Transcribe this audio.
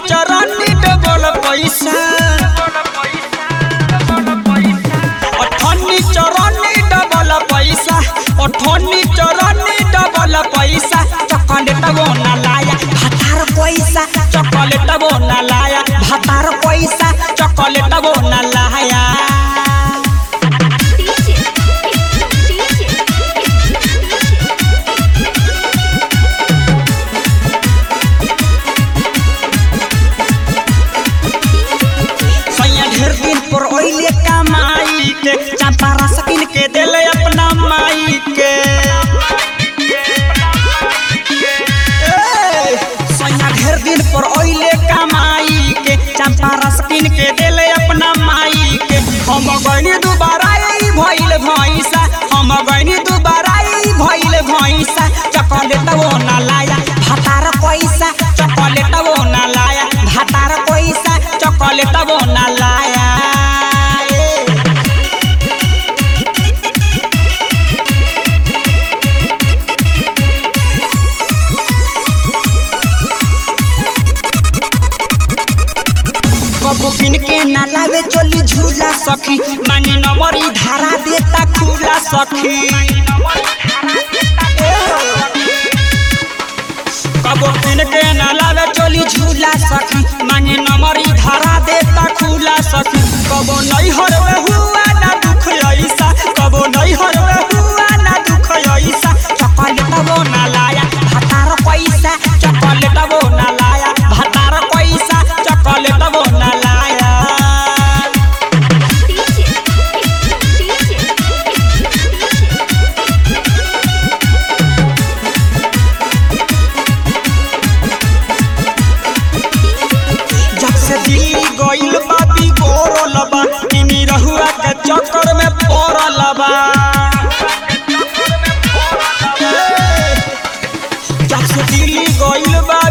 चरनी डबल पैसा अठन्नी चरनी डबल पैसा अठन्नी चरनी डबल पैसा चॉकलेट वो ना लाया भातार पैसा चॉकलेट वो ना लाया भातार पैसा चॉकलेट वो ना लाया DJ, DJ, सैया ढेर दिन पर ओइले कमाई के चंपा रस किन के देले अपना माई के ए, सैया ढेर दिन पर ओइले कमाई के चंपा रस किन के देले अपना माई के हम गइनी दुबारा ई भइल भैंसा हम गइनी दुबारा ई भइल भैंसा चॉकलेट वो ना लाया भातार पैसा चॉकलेट वो ना लाया भातार पैसा चॉकलेट वो ना लाया ए। कबो किन के ना लावे चली झूला सखी मानी नमरी धारा देता खुला सखी कबो किन के ना लावे चली झूला सखी मानी नमरी धारा देता खुला सखी कबो नहीं हरवे हुआ ना दुख ऐसा कबो नहीं हरवे हुआ ना दुख ऐसा चॉकलेट वो ना लाया भातार पैसा चॉकलेट वो ना लाया भातार पैसा चॉकलेट वो ना लाया DJ, जब से दिल्ली गइल बा बिगोरल बा इनी रहुआ के चक्कर में पड़ल बा जब से दिल्ली गइल बा